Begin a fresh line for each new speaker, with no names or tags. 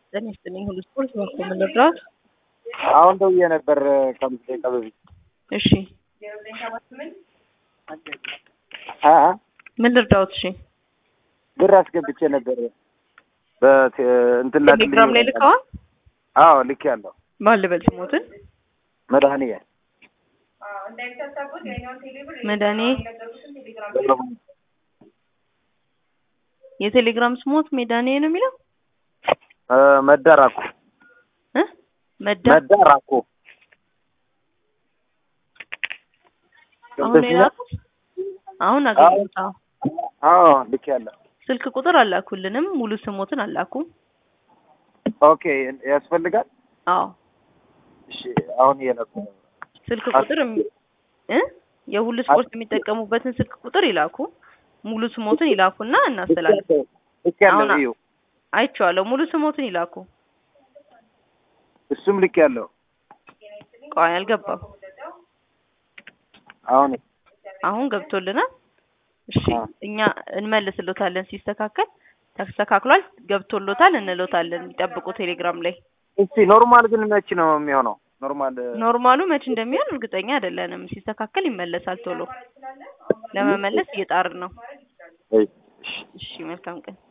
ጤና ይስጥልኝ ሁሉ ስፖርት በኩል ልርዳዎት?
አሁን ደውዬ ነበር ከአምስት ደቂቃ በፊት።
እሺ
አ
ምን ልርዳዎት? እሺ
ብር አስገብቼ ነበር በቴ እንትን ላክልኝ
ቴሌግራም ላይ ልከዋል?
አዎ ልክ ያለው
ማን ልበል ስሞትን?
መድኃኒያ
መድኃኔ የቴሌግራም ስሞት ሜዳኔ ነው የሚለው
መዳራኩ
እ መዳ
መዳራኩ
አሁን የላኩት አሁን አገኘሁት። አዎ
አዎ ልክ ያለው
ስልክ ቁጥር አላኩልንም፣ ሙሉ ስሞትን አላኩም።
ኦኬ ያስፈልጋል።
አዎ
እሺ አሁን እየላኩ ነው።
ስልክ ቁጥር የሚ- እ የሁሉ ስፖርት የሚጠቀሙበትን ስልክ ቁጥር ይላኩ፣ ሙሉ ስሞትን ይላኩና እናስተላልፍ።
ልክ ያለው
አሁን-
እዩ
አይቼዋለሁ። ሙሉ ስሞትን ይላኩ።
እሱም ልክ ያለው
ቆይ አልገባም።
አሁን
አሁን ገብቶልናል። እሺ
አዎ።
እኛ እንመልስሎታለን ሲስተካከል። ተስተካክሏል፣ ገብቶሎታል እንሎታለን። ይጠብቁ ቴሌግራም ላይ።
እስቲ ኖርማል ግን መች ነው የሚሆነው? ኖርማል
ኖርማሉ መች እንደሚሆን እርግጠኛ አይደለንም። ሲስተካከል ይመለሳል ቶሎ። ለመመለስ እየጣርን ነው።
እሺ
እሺ መልካም ቀን።